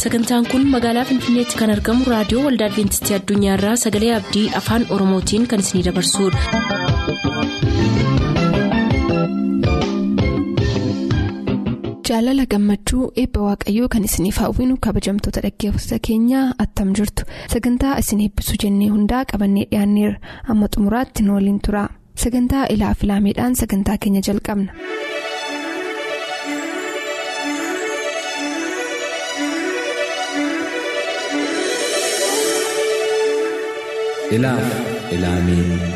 sagantaan kun magaalaa finfinneetti kan argamu raadiyoo waldaa adventistii addunyaarraa sagalee abdii afaan oromootiin kan isinidabarsudha. jaalala gammachuu eebba waaqayyoo kan isiniif hawwinu kabajamtoota dhaggeeffattoota keenyaa attam jirtu sagantaa isin eebbisuu jennee hundaa qabannee dhiyaanneerra amma xumuraatti nu waliin tura sagantaa ilaa filaameedhaan sagantaa keenya jalqabna. ilaaf ilaamee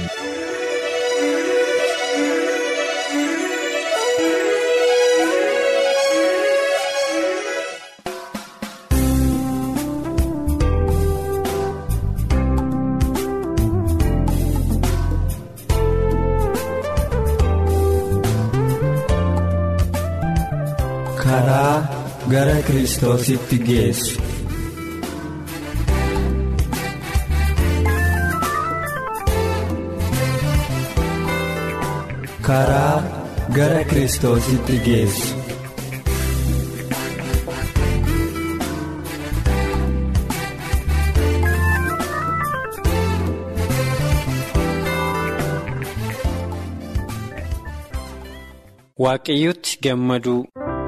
karaa gara kiristoositti geessu. karaa gara kiristoositti geessu. waaqayyotti gammaduu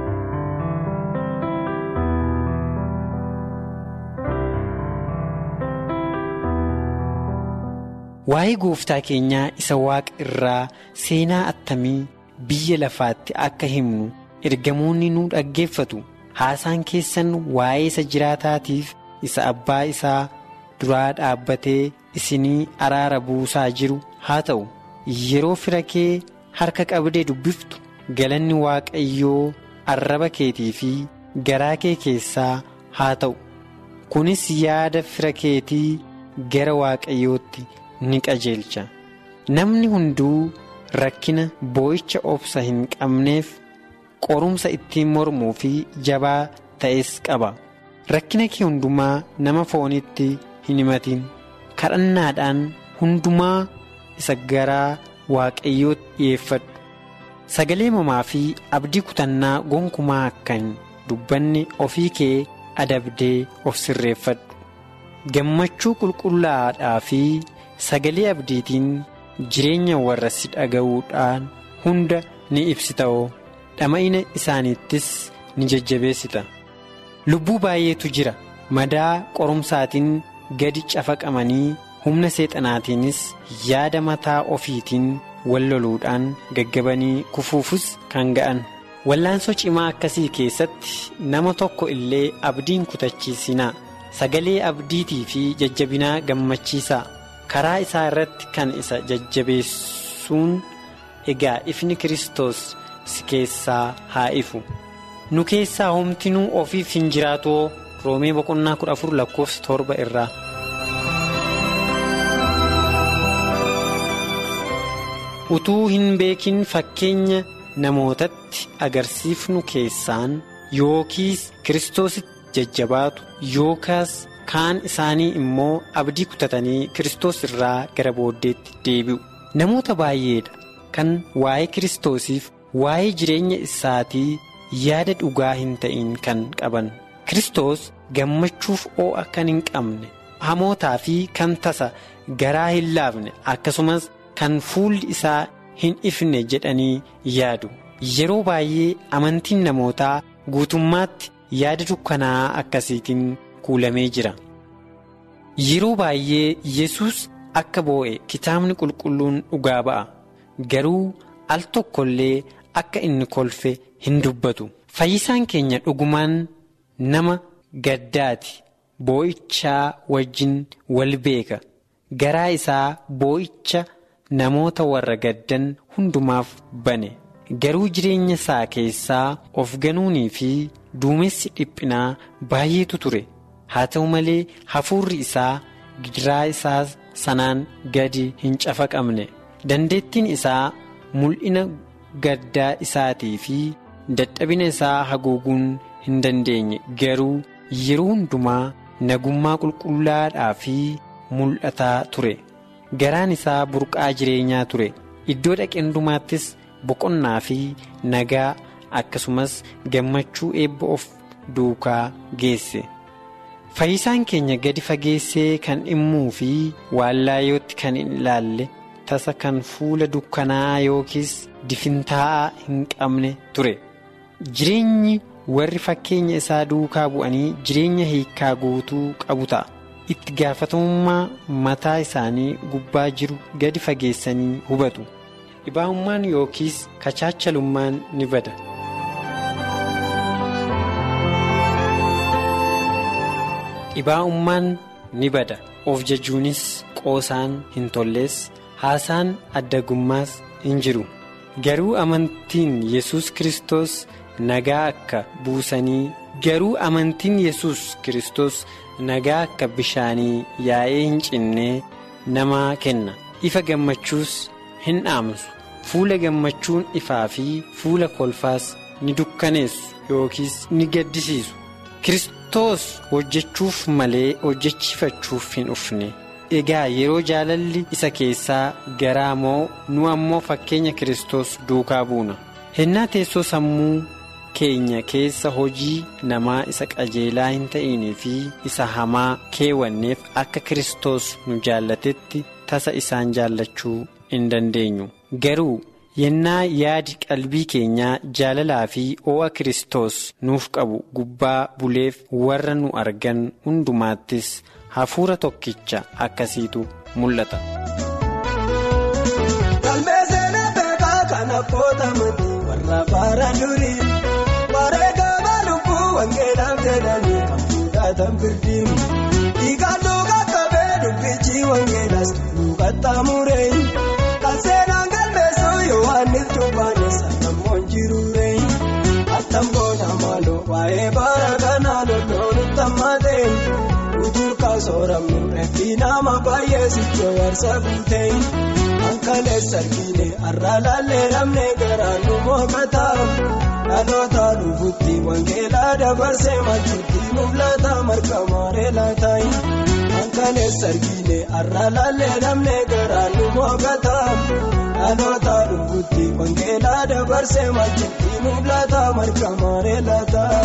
waa'ee gooftaa keenyaa isa waaqa irraa seenaa attamii biyya lafaatti akka himnu ergamoonni nu dhaggeeffatu haasaan keessan waa'ee isa jiraataatiif isa abbaa isaa duraa dhaabbatee isinii araara buusaa jiru haa ta'u yeroo fira kee harka qabdee dubbiftu galanni waaqayyoo arraba keetii fi garaa kee keessaa haa ta'u kunis yaada fira keetii gara waaqayyootti ni qajeelcha namni hunduu rakkina boo'icha obsa hin qabneef qorumsa ittiin mormuu fi jabaa ta'es qaba rakkina kee hundumaa nama foonitti hin himatin kadhannaadhaan hundumaa isa garaa waaqayyootti dhi'eeffadhu sagalee mamaa fi abdii kutannaa gonkumaa akka hin dubbanne ofii kee adabdee of sirreeffadhu gammachuu qulqullaa'aadhaa fi sagalee abdiitiin jireenya warra si dhaga'uudhaan hunda ni ibsita'oo dhama'ina isaaniittis ni jajjabeessita lubbuu baay'eetu jira madaa qorumsaatiin gadi cafaqamanii humna seexanaatiinis yaada mataa ofiitiin wal loluudhaan gaggabanii kufuufus kan ga'an wallaansoo cimaa akkasii keessatti nama tokko illee abdiin kutachiisinaa sagalee abdiitii fi jajjabinaa gammachiisaa karaa isaa irratti kan isa jajjabeessuun egaa ifni kiristoos si keessaa haa ifu nu keessaa homtinuu ofiif hin jiraatoo roomee boqonnaa kudha afur lakkoofsa torba irraa. utuu hin beekin fakkeenya namootatti agarsiifnu keessaan yookiis kiristoositti jajjabaatu yookaas kaan isaanii immoo abdii kutatanii kiristoos irraa gara booddeetti deebi'u namoota baay'eedha kan waa'ee kiristoosiif waa'ee jireenya isaatii yaada dhugaa hin ta'in kan qaban kiristoos gammachuuf oo'a kan hin qabne hamootaa fi kan tasa garaa hin laafne akkasumas. kan fuulli isaa hin ifne jedhanii yaadu yeroo baay'ee amantiin namootaa guutummaatti yaada dukkanaa akkasiitiin kuulamee jira yeroo baay'ee yesus akka boo'e kitaabni qulqulluun dhugaa ba'a garuu al tokko illee akka inni kolfe hin dubbatu fayyisaan keenya dhugumaan nama gaddaati boo'ichaa wajjin wal beeka garaa isaa boo'icha. namoota warra gaddan hundumaaf bane garuu jireenya isaa keessaa of ganuunii fi duumessi dhiphinaa baay'eetu ture haa ta'u malee hafuurri isaa gidiraa isaa sanaan gadi hin cafaqamne dandeettiin isaa mul'ina gaddaa isaatii fi dadhabina isaa haguuguun hin dandeenye garuu yeroo hundumaa nagummaa qulqullaadhaa fi mul'ataa ture. garaan isaa burqaa jireenyaa ture iddoo dhaqee hundumaattis boqonnaa fi nagaa akkasumas gammachuu eebba of duukaa geesse fayyisaan keenya gadi fageessee kan dhimmuu fi wallaayootti kan hin ilaalle tasa kan fuula dukkanaa yookiis difintaa'aa hin qabne ture jireenyi warri fakkeenya isaa duukaa bu'anii jireenya hiikaa guutuu qabu ta'a itti gaafatamummaa mataa isaanii gubbaa jiru gadi fageessanii hubatu dhibaa'ummaan yookiis kachaachalummaan ni bada. dhibaa'ummaan ni bada of jajuunis qoosaan hin tollees haasaan addagummaas hin jiru garuu amantiin yesus kristos nagaa akka buusanii garuu amantiin yesus kristos nagaa akka bishaanii yaa'ee hin cinnee namaa kenna ifa gammachuus hin dhaamsu fuula gammachuun ifaa fi fuula kolfaas ni dukkaneessu yookiis ni gaddisiisu. Kiristoos hojjechuuf malee hojjechiifachuuf hin dhufne egaa yeroo jaalalli isa keessaa garaa moo nu ammoo fakkeenya Kiristoos duukaa buuna hennaa teessoo sammuu keenya keessa hojii namaa isa qajeelaa hin ta'inii fi isa hamaa keewwanneef akka Kiristoos nu jaallatetti tasa isaan jaallachuu hin dandeenyu garuu. yennaa yaadi qalbii keenyaa jaalalaa fi oo'a Kiristoos nuuf qabu gubbaa buleef warra nu argan hundumaattis hafuura tokkicha akkasiitu mul'ata. Galmee seenaa beekaa kan abbootamanii warra baara durii wareegama lubbuu wangeelaaf jedhanii kan fuudhatan birdiin dhiigaan dhugaa qabee dubbichi wangeelaas dhugattaamuree kan seenaan galmeessuu yohaannis dubbaanis namoonni jiruuree attamboona maaloo waa'ee baara kanaa lolloonu tammaatee utuurkaa sooramnu reeffi nama baay'ee sichoo warsa guutee. Ankaalee sarkiine arraalaalee namne garaa nu mookataa dhaloota dhufuutti wangeelaa dabarsee malchuutti mul'ata marga maaree laataa. Ankaalee sarkiine arraalaalee namne garaa nu mookataa dhaloota dhufuutti wangeelaa dabarsee malchuutti mul'ata marga maaree laataa.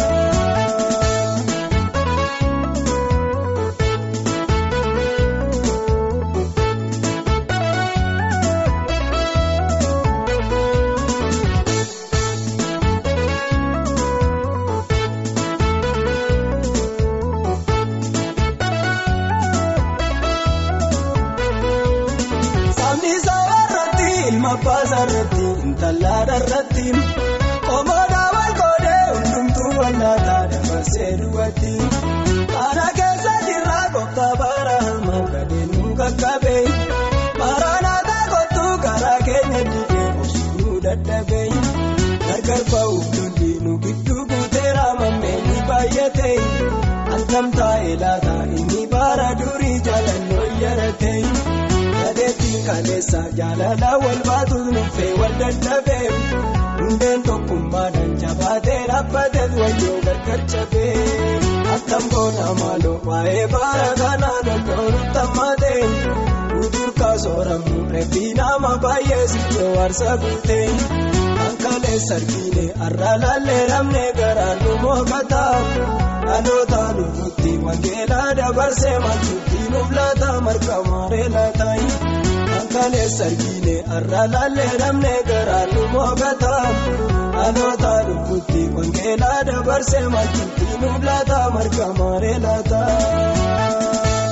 Baasarratti intallaadharratti qomoodhaa walqoodee hundumtuu wallaataa dabarsee duwwaatti karaa keessa jirraa gooftaa baaraama gadeen nu qaqqabee maaraanaataa kottuu karaa keenya dhiibee obsuu dadhabee gargar ba'uuf lolli nu gidduu guuteera mammee ni baay'ate altamtaa'ee laata inni baara durii jaalannoo yaratee. Gadeetiin kaleessa jaalala wal baatuun nuufee wal dadhabee hundeen tokkummaadhaan jabaatee dhaabbatee wayyoo gargar cabee attam goona maaloo waa'ee baara kanaa lolloonu tammaatee utuurkaa sooramnu reeffi nama baay'ee sichoo warsa guutee ankaalee sarkiine arraalaallee namne garaan nu mookataa dhaloota dhufuutti wangeelaa dabarsee malchuutti nuuf laata marga maaree laataa. Ankaalee sarkiine arraalaallee namne garaan nu mookataa dhaloota dhufuutti wangeelaa dabarsee malchuutti nuuf laata marga maaree laataa.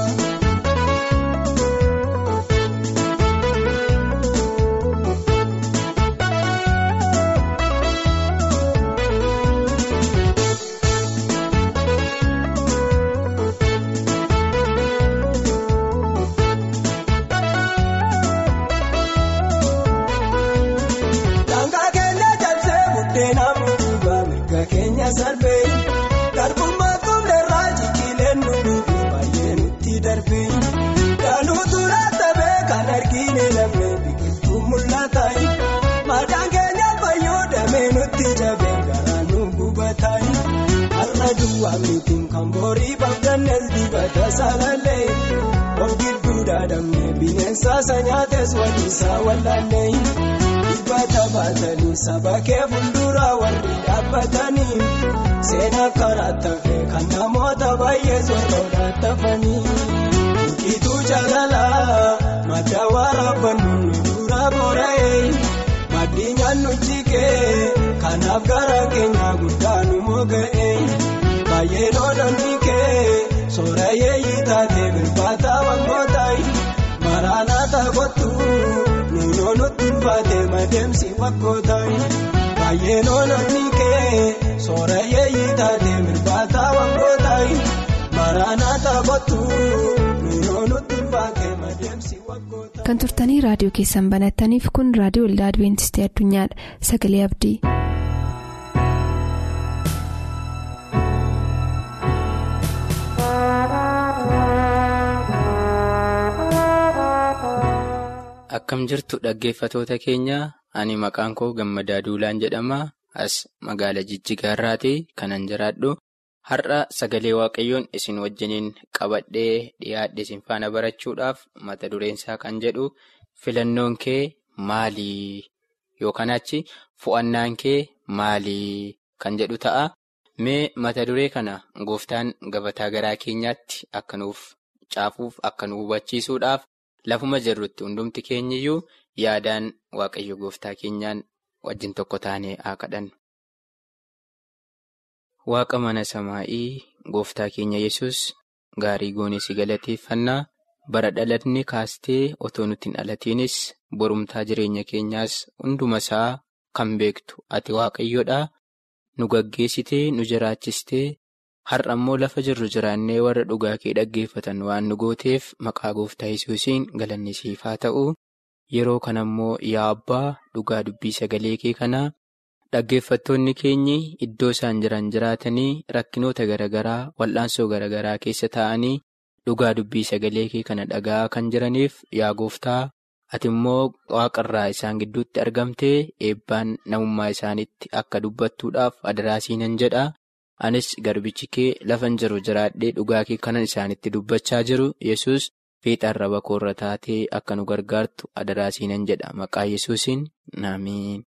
Sarbee garbummaa kumleerraa jijjiileen nuti baay'ee nutti darbee danuutu raattabee kan arginu namni biqiltuu mul'ata maadaan keenya fayyadamee nutti dabee garaa nu gubata har'a duwwaa miitiin kan borii baafdannees dibata salalee of gidduu daadamne bineensa sanyaates waliisaa wallaallee. dubata baatanii saba kee fuuldura warri dhaabbatanii seenaa karaa tafee kan namoota baay'ee soorata tafanii mukiituu jaalalaa madda waraabbannu nu dura boora'ee maddi nyaannu jigee kanaaf gara keenya guddaa nu moga'ee baay'ee loolonni kee soorayee yiitaatee bilbaataa wangootayi maraanaata kottu nuunoo nutti ulfaatee madeemsi waggootayi baay'ee loolonni kee soorayee yiitaatee bilbaataa wangootayi maraanaata kottu nuunoo nutti ulfaatee madeemsi waggootayi. kan turtanii raadiyoo keessan banattaniif kun raadiyoo waldaa adventistii addunyaadha sagalee abdii. Akkam jirtu dhaggeeffatoota keenya ani maqaan koo gammadaa duulaan jedhama as magaala jijjigaarraati kanan jiraadhu har'a sagalee waaqayyoon isin wajjiniin qabadhee dhiyaadhe isin faana barachuudhaaf mata dureensaa kan jedhu filannoon kee maalii yookaan achi fo'annaan kee maalii kan jedhu ta'a mee mata duree kana gooftaan gabataa garaa keenyaatti akka nuuf caafuuf akka nu hubachiisuudhaaf. Lafuma jirrutti hundumti keenyiyyuu yaadaan waaqayyo gooftaa keenyaan wajjin tokko taanee haa kadhannu. Waaqa mana samaa'ii gooftaa keenya yesus gaarii goonee si galateeffannaa bara dhalatni kaastee otoo nuti hin dhalatiinis borumtaa jireenya keenyaas hunduma isaa kan beektu ati waaqayyodha. Nu gaggeessitee nu jiraachistee. Har'a immoo lafa jirru jiraannee warra dhugaa kee dhaggeeffatan waan nu gooteef maqaa gooftaa yesuusiin galanni siif haa ta'u yeroo kana immoo yaa abbaa dhugaa dubbii sagalee kee kanaa dhaggeeffattoonni keenyi iddoo isaan jiran jiraatanii rakkinoota garaagaraa wal'aansoo garaagaraa keessa taa'anii dhugaa dubbii sagalee kee kana dhaga'aa kan jiraniif yaa gooftaa ati immoo waaqarraa isaan gidduutti argamtee eebbaan namummaa isaaniitti akka dubbattuudhaaf adaraasiinan jedha. Anis garbichi kee lafan jiru jiraadhee dhugaa kee kanan isaanitti dubbachaa jiru yesus fiixaan raba koorra taatee akka nu gargaartu adaraasiinan jedha maqaa yesuusiin naamiin.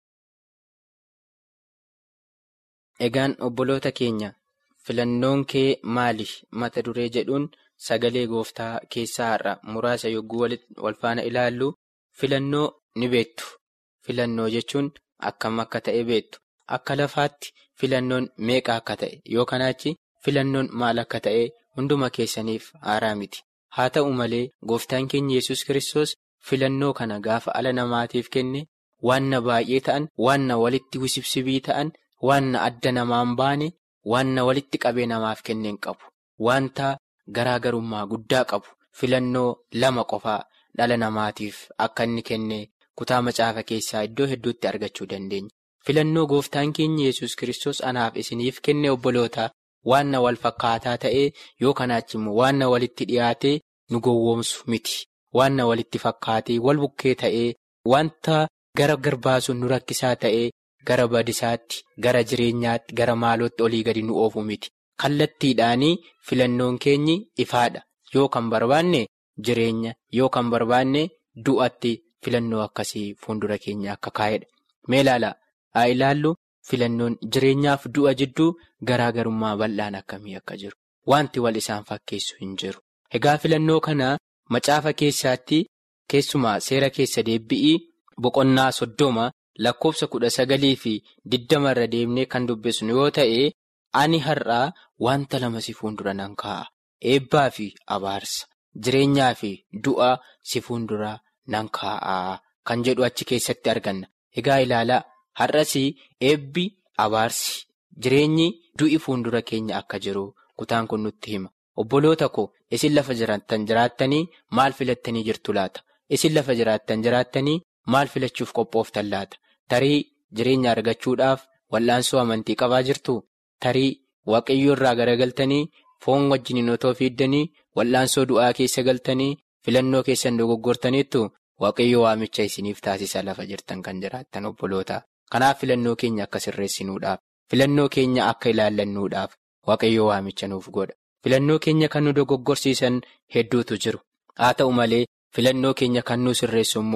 Egaan obboloota keenya filannoon kee maali mata duree jedhuun sagalee gooftaa keessaa har'a muraasa yogguu wal faana ilaallu filannoo ni beektu filannoo jechuun akkam akka ta'e beektu akka lafaatti. Filannoon meeqa akka ta'e yoo kanaachi filannoon maal akka ta'e hunduma keessaniif haaraa miti haa ta'u malee gooftaan keenya yesus kristos filannoo kana gaafa ala namaatiif kenne waanna baay'ee ta'an waanna walitti wisibsibii ta'an waanna adda namaan baane waanna walitti qabee namaaf kenneen qabu wanta garaagarummaa guddaa qabu filannoo lama qofaa dhala namaatiif akka inni kenne kutaa macaafa keessaa iddoo hedduutti argachuu dandeenya. Filannoo gooftaan keenya yesus kristos anaaf isiniif kenne obboloota waanna wal fakkaataa ta'ee yoo kanaachi immoo waanna walitti dhiyaatee nu gowwoomsu miti. Waanna walitti fakkaatee wal bukkee ta'ee wanta gara garbaasuun nu rakkisaa ta'ee gara badisaatti gara jireenyaatti gara maalootti olii gadi nu oofu miti. Kallattiidhaanii filannoon keenyi ifaadha. Yoo kan barbaanne jireenya yoo kan barbaanne du'atti filannoo akkasii fuuldura keenya akka kaa'edha. Mee ilaalaa? haa ilaallu filannoon jireenyaaf du'a jidduu garaagarummaa bal'aan akkamii akka jiru wanti wal isaan fakkeessu hin jiru egaa filannoo kana macaafa keessaatti keessumaa seera keessa deebi'ii boqonnaa soddoma lakkoofsa kudha sagalii fi diddama irra deemnee kan dubbisnu yoo ta'e ani har'aa wanta lama si fuuldura nan kaa'a eebbaa fi abaarsa jireenyaa fi du'a si fuuldura nan kaa'a kan jedhu achi keessatti arganna egaa ilaalaa. Har'as eebbi abaarsi jireenyi du'i fuuldura keenya akka jiru kutaan kun nutti hima. Obboloota koo isin lafa jiraattan jiraattanii maal filattanii jirtu laata? Isin lafa jiraattan jiraattanii maal filachuuf qophooftan laata? Tarii jireenya argachuudhaaf wal'aansoo amantii qabaa jirtu? Tarii waaqayyoo irraa garagaltanii foon wajjiniin otoo fiiddanii wal'aansoo du'aa keessa galtanii filannoo keessan dogoggortaniittu waaqayyoo waamicha isiniif taasisa lafa jirtan kan jiraattan obboloota. Kanaaf filannoo keenya akka sirreessinuudhaaf filannoo keenya akka ilaallannuudhaaf waaqayyoo waamicha nuuf godha. Filannoo keenya kan nu dogoggorsiisan hedduutu jiru. Haa ta'u malee filannoo keenya kan nu sirreessu immoo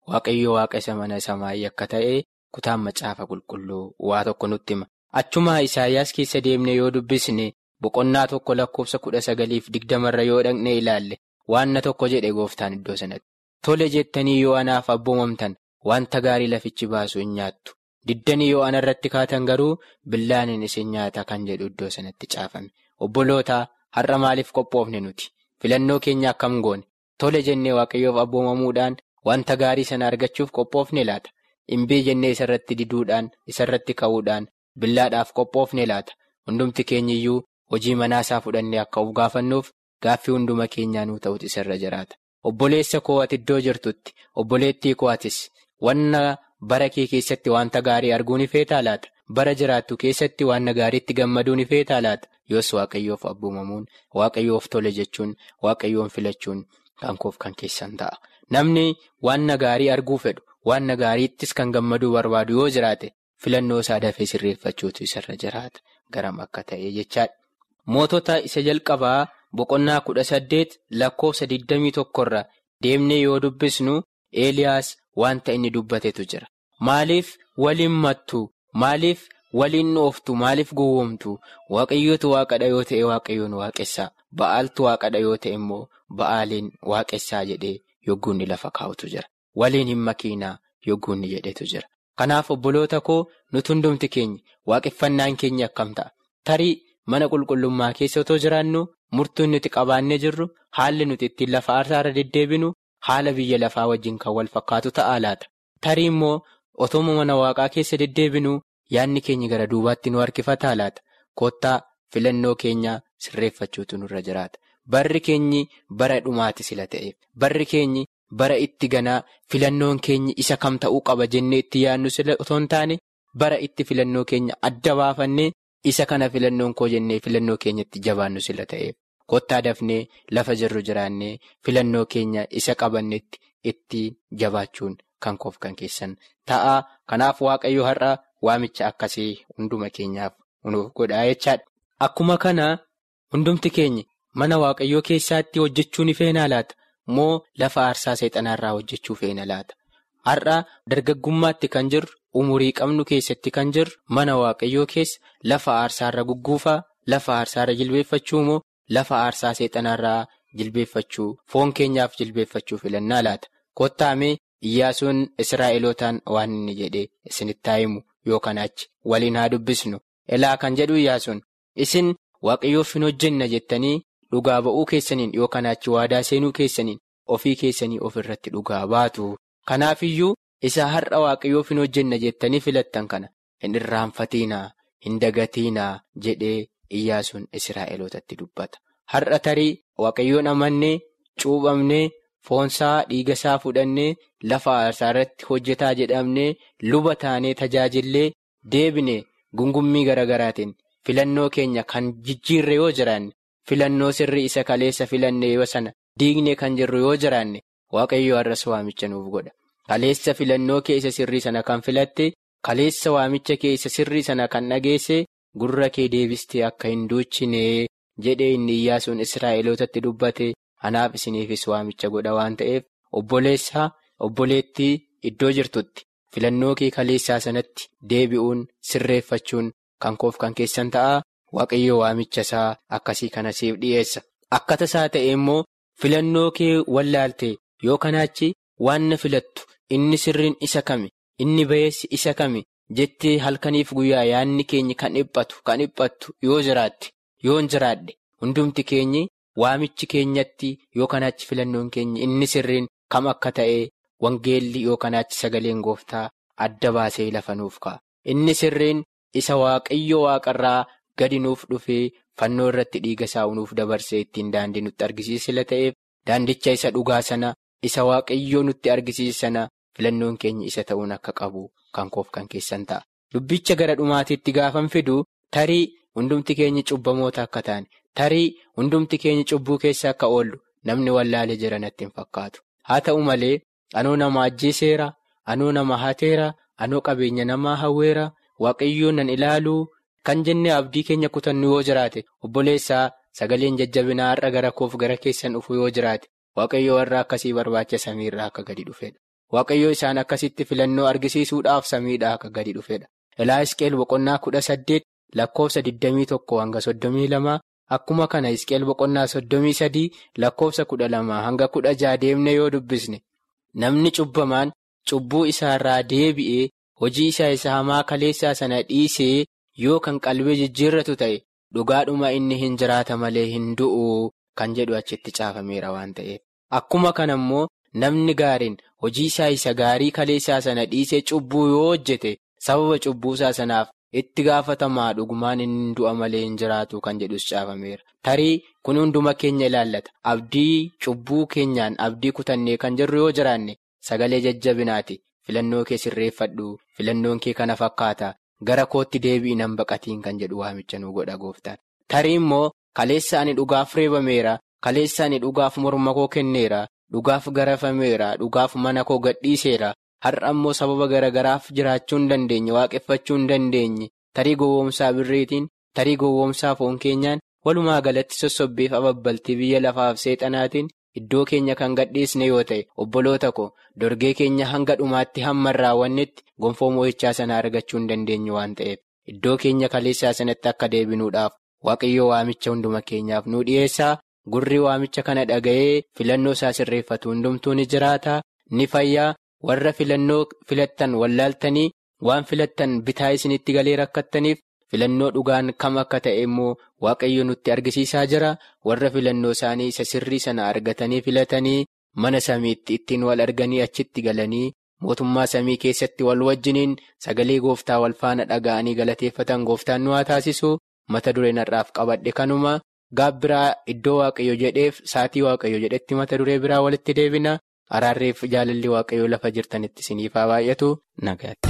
waaqayyo waaqa isa mana samaayii akka ta'e kutaan macaafa qulqulluu waa tokko nutti hima. Achumaa Isaayyaas keessa deemnee yoo dubbisne boqonnaa tokko lakkoofsa kudha sagaliif digdamarra yoo dhaqne ilaalle waanna tokko jedhe gooftaan iddoo sanatti. Tole jettanii yoo anaaf abboomamtan wanta gaarii lafichi baasu hin nyaattu. Diddanii yoo anarratti kaatan garuu billaanin isin nyaata kan jedhu iddoo sanatti caafame. Obbolootaa har'a maaliif qophoofne nuti? Filannoo keenya akkam goone? Tole jennee waaqayyoof abboomamuudhaan wanta gaarii sana argachuuf qophoofne laata? Imbii jennee isarratti diduudhaan isarratti ka'uudhaan billaadhaaf qophoofne laata? Hundumti keenyiyyuu hojii manaasaa fudhannee akka of gaafannuuf gaaffii hunduma keenyaa nuu ta'utu isarra jiraata. Obboleessa koo ati iddoo jirtutti obboleettii koo atis wanna bara kee keessatti wanta gaarii arguu ni feetaa laata? Bara jiraattu keessatti wanna gaariitti gammaduu ni feetaa laata? Yoos waaqayyoof abboomamuun waaqayyoof tole jechuun waaqayyoon filachuun kan koof kan keessan ta'a. Namni wanna gaarii arguu fedhu wanna gaariittis kan gammaduu barbaadu yoo jiraate filannoo isaa dafee sirreeffachuutu isarra jiraata. Garam akka ta'e jechaadha. Mootota isa jalqabaa boqonnaa kudha saddeet lakkoofsa digdamii tokkorra deemnee yoo dubbisnu Eeliyaas wanta inni dubbatetu jira. Maaliif waliin mattu? Maaliif waliin ooftu? Maaliif gowwoomtu? Waaqayyootu waaqadha yoo ta'e waaqayyoon waaqessaa. Ba'aaltu waaqadha yoo ta'e immoo ba'aaliin waaqessaa jedhee yogguunni lafa kaa'utu jira. Waliin hin makiinaa yogguunni jedhetu jira. Kanaaf obboloota koo nuti hundumti keenya waaqeffannaan keenya akkam ta'a? Tarii mana qulqullummaa keessa otoo jiraannu murtuun nuti qabaannee jirru haalli nuti ittiin lafa aarsaarra deddeebinu haala biyya lafaa wajjin kan wal fakkaatu ta'a laata. Tarii immoo otoo mana waaqaa keessa deddeebinu yaadni keenya gara duubaatti nu harkifataa laata. Kottaa filannoo keenya sirreeffachuutu nurra jiraata. Barri keenyi bara dhumaati sila ta'eef. Barri keenyi bara itti ganaa filannoon keenyi isa kam ta'uu qaba jennee itti yaadnu sila otoo hin taane bara itti filannoo keenya adda baafannee isa kana filannoon koo jennee filannoo keenyatti jabaannu sila ta'eef. Kottaa dafnee lafa jirru jiraannee filannoo keenya isa qabannetti itti jabaachuun kan koof kan keessan ta'a. Kanaaf Waaqayyo har'a waamicha akkasii hunduma keenyaaf nuuf godhaa jechaadha. Akkuma kana hundumti keenya mana Waaqayyoo keessaatti hojjechuu ni feena laata? Moo lafa aarsaa seexanaarraa hojjechuu feena laata? Har'a dargaggummaatti kan jirru umurii qabnu keessatti kan jirru mana Waaqayyoo keessa lafa aarsaarra gugguufaa lafa aarsaarra jilbeeffachuu moo lafa aarsaa seexanaarraa jilbeeffachuu foon keenyaaf jilbeeffachuu filannaa laata? Kottaamee Iyyaasuun Israa'elootaan waan inni jedhee isinitti haa himu yookaan achi waliin haa dubbisnu. Elaa kan jedhu Iyyaasuun isin waaqayyoof hin hojjenna jettanii dhugaa ba'uu keessaniin yookaan achi waadaa seenuu keessaniin ofii keessanii ofirratti dhugaa baatu. Kanaafiyyuu isa har'a waaqayyoof hin hojjenna jettanii filattan kana hin irraanfatiinaa hin dagatiinaa jedhee Iyyaasuun Israa'elootatti dubbata. Har'a tarii waaqayyoon amannee cuuphamnee. Foonsaa dhiigasaa fudhannee lafa aarsaa irratti hojjetaa jedhamnee luba taanee tajaajillee deebine gungummii garaagaraatiin filannoo keenya kan jijjiirre yoo jiraanne filannoo sirrii isa kaleessa filanne yoo sana diigne kan jirru yoo jiraanne waaqayyo har'as waamicha nuuf godha. Kaleessa filannoo keessa sirrii sana kan filatte kaleessa waamicha keessa sirrii sana kan dhageesse gurra kee deebistee akka hin duuchine jedhee inni Iyyaasuun Israa'elootatti dubbate. Anaaf isiniifis waamicha godha waan ta'eef obboleessaa obboleettii iddoo jirtutti filannoo kee kaleessaa sanatti deebi'uun sirreeffachuun kan koof kan keessan ta'a waaqayyo waamicha isaa akkasii kana siif dhiyeessa. Akka tasaa ta'e immoo filannoo kee wallaalte yoo kanaachi waan na filattu inni sirriin isa kami inni bayeessi isa kami jettee halkaniif guyyaa yaadni keenya kan dhiphatu kan dhiphattu yoo jiraatte yoo hin jiraadhe hundumti keenyi. Waamichi keenyatti yookaan achi filannoon keenya inni sirriin kam akka ta'e wangeelli yookaan achi sagaleen gooftaa adda baasee lafa nuuf ka'a. Inni sirriin isa waaqayyo waaqarraa gadi nuuf dhufee fannoo irratti dhiiga isaa nuuf dabarsee ittiin daandii nutti argisiisa ta'eef daandicha isa dhugaa sana isa waaqayyoo nutti argisiisa sana filannoon keenya isa ta'uun akka qabu kan koof kan keessan ta'a. Dubbicha gara dhumaatiitti gaafan fidu tarii hundumti keenya cubbamoota akka ta'an. Tarii hundumti keenya cubbuu keessa akka oollu namni wallaalee jira natti hin fakkaatu. Haa ta'u malee anoo nama ajjeeseera, anoo nama hateera, anoo qabeenya namaa hawweera, waaqayyoon nan ilaaluu kan jennee abdii keenya kutannu yoo jiraate obboleessaa sagaleen jajjabinaa har'a gara koof gara keessan dhufu yoo jiraate waaqayyo warra akkasii barbaacha samiirraa akka gadi dhufedha. waaqayyo isaan akkasitti filannoo argisiisuudhaaf samiidhaa akka gadi dhufedha. Ilaa Isqeel boqonnaa kudha saddeet lakkoofsa 21 hanga 32 akkuma kana Isqeel boqonnaa 33 lakkoofsa 12 hanga 16 deemne yoo dubbisne namni cubbamaan cubbuu isaarraa deebi'ee hojii isaa isa hamaa kaleessaa sana dhiisee yoo kan qalbii jijjiirratu ta'e dhugaadhuma inni hin jiraata malee hin du'u kan jedhu achitti caafameera waan ta'eef. Akkuma kana immoo namni gaariin hojii isaa isa gaarii kaleessaa sana dhiisee cubbuu yoo hojjete sababa cubbuu isaa sanaaf itti gaafatamaa dhugumaan inni du'a malee hin jiraatu kan jedhus caafameera. Tarii kun hunduma keenya ilaallata. Abdii cubbuu keenyaan abdii kutannee kan jirru yoo jiraanne sagalee jajjabinaati. Filannoo kee sirreeffadhu. Filannoon kee kana fakkaata. Gara kootti deebi'i nan baqatiin kan jedhu waamicha nu godha gooftaan. Tarii immoo kaleessa ani dhugaaf reebameera. Kaleessa ani dhugaaf morma koo kenneera. Dhugaaf garafameera. Dhugaaf mana koo gadhiiseera. Har'a immoo sababa garagaraaf jiraachuu hin dandeenye. Waaqeffachuu hin dandeenye. Tarii gowwoomsaa birriitiin, tarii gowwoomsaa foon keenyaan walumaa galatti sossobbiif ababbaltii biyya lafaaf seexanaatiin iddoo keenya kan gadhiisne yoo ta'e obboloota ko dorgee keenya hanga dhumaatti hamma raawwannetti gonfoo moo'ichaa sana argachuu hin dandeenye waan ta'eef iddoo keenya kaleessaa sanatti akka deebinuudhaaf waaqayyoo waamicha hunduma keenyaaf nu dhiyeessaa gurri waamicha kana dhaga'ee filannoo isaa sirreeffatu hundumtuu ni jiraata ni fayyaa warra filannoo filattan wallaaltanii waan filattan bitaa isinitti galee rakkattaniif. filannoo dhugaan kam akka ta'e immoo waaqayyo nutti argisiisaa jira warra filannoo isaanii isa sirrii sana argatanii filatanii mana samiitti ittiin wal arganii achitti galanii mootummaa samii keessatti wal wajjiniin sagalee gooftaa wal faana dhaga'anii galateeffatan gooftaan nu haa taasisu mata dureen har'aaf qabadhe kanuma gaabbiraa iddoo waaqayyo jedheef saatii waaqayyo jedhetti mata duree biraa walitti deebina araarreef jaalalli waaqayyo lafa jirtanitti isiniif haa baay'atu nagaatti.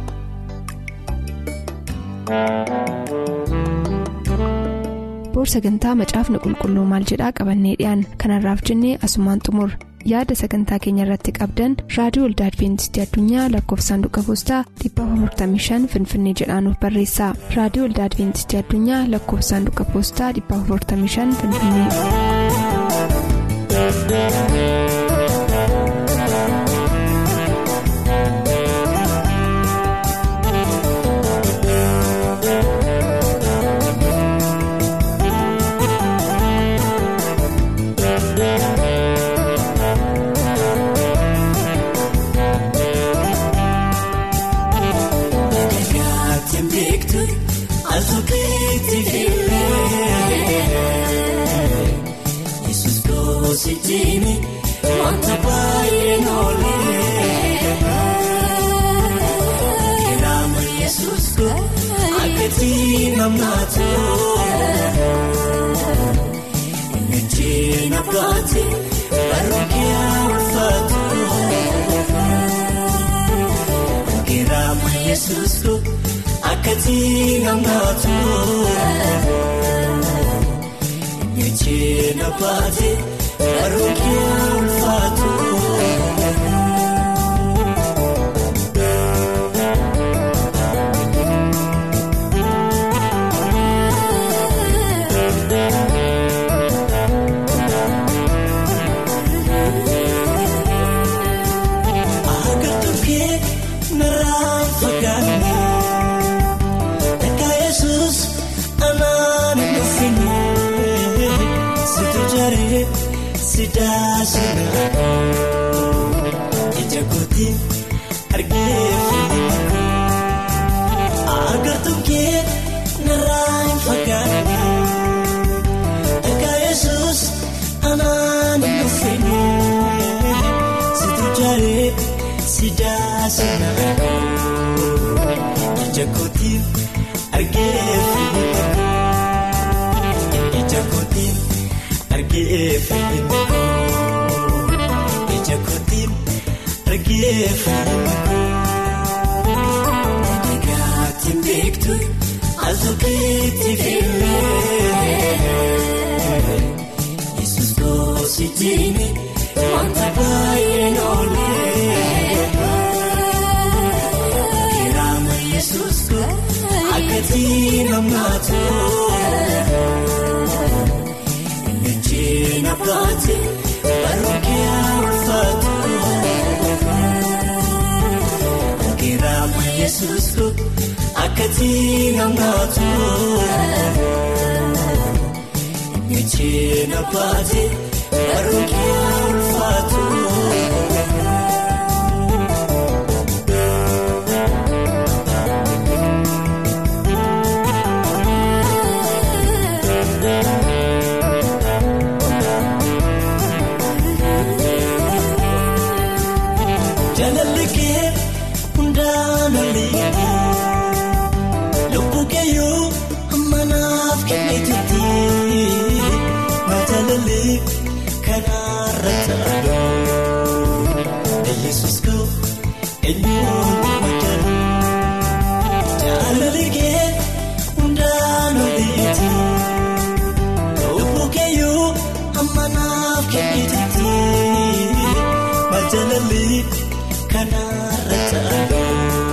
boor sagantaa macaafni qulqulluu maal jedhaa qabannee dhiyaan kanarraaf jennee asumaan xumur yaada sagantaa keenya irratti qabdan raadiyoo waldaa adventistii addunyaa lakkoofsaanduqa poostaa 455 finfinnee jedhaanuf barreessa raadiyoo waldaa adventistii addunyaa lakkoofsaanduqa poostaa 455 finfinnee. Wanta baay'ee noolee Kiraama Yesuus koo akkatti namnaatu Ejjeen abbaati barruukee ulfaatu Kiraama Yesuus koo akkatti namnaatu Ejjeen abbaati. Barruukee ulfaatu. Agartuukee narraa fagaanne akka Yesuus anaan dhufinne situ jaree. Sidaa sinaa ija kootii argee agartuun kee narraa hin fagaanne akka Yesuus anaan hin dhufeenye situ jaaree sidaa sinaa ija kootii argee ija kootii. Argee fayyadu ija kootiin argee fayyadu dhagaatiin beektu al tokkeetti filmee Yesuus goositiin wanta baay'ee noolee kiraama Yesuus koo akkatti namnaatu. Ejjeen abbaati barruukee ulfaatu. yesus ko akkati namnaatu micheena baate barookee ulfaatu. Jaalallikee hundaan oliiti lubbuu keeyyuu ammanaaf kenneetitti majaalallee kanaarra taa'u yesus koo eenyuun madaalu jaalallikee hundaan oliiti lubbuu keeyyuu ammanaaf kenneetitti majaalallee. Kanaarra taa'u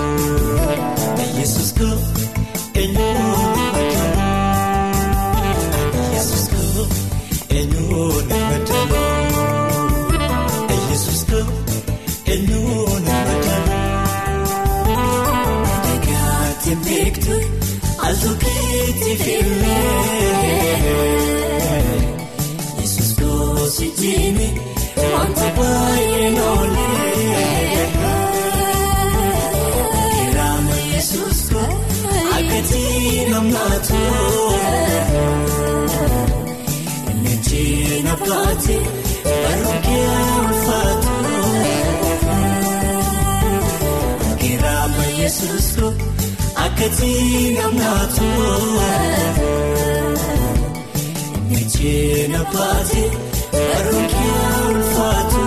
yesus koo eenyuun madaalu yesus koo eenyuun madaalu yesus koo eenyuun madaalu deegaatti beektu altuukeetti filmee yesus koo si jiimi wanta baay'ee noolee. Akkati namnaatu micheena baate barookee ulfaatu kiraama yesus ko akkati namnaatu micheena baate barookee ulfaatu.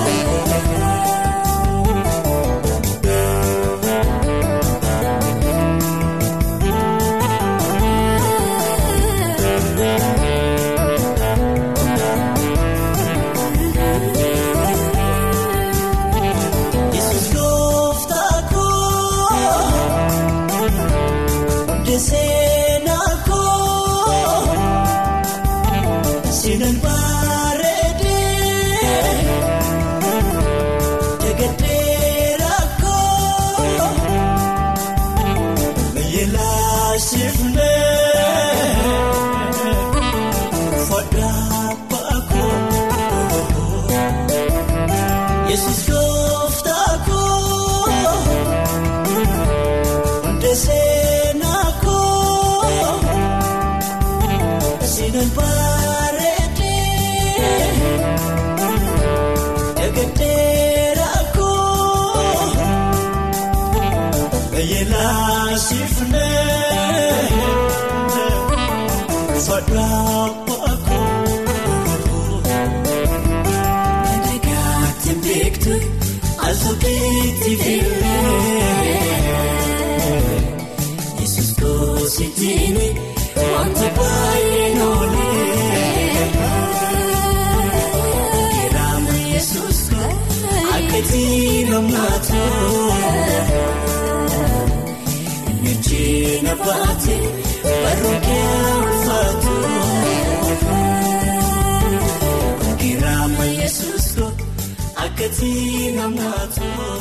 Yesus koositini wanta baay'ee noolee kiraama Yesus akkati namnaatu micheena baate barookee ulfaatu kiraama Yesus akkati namnaatu.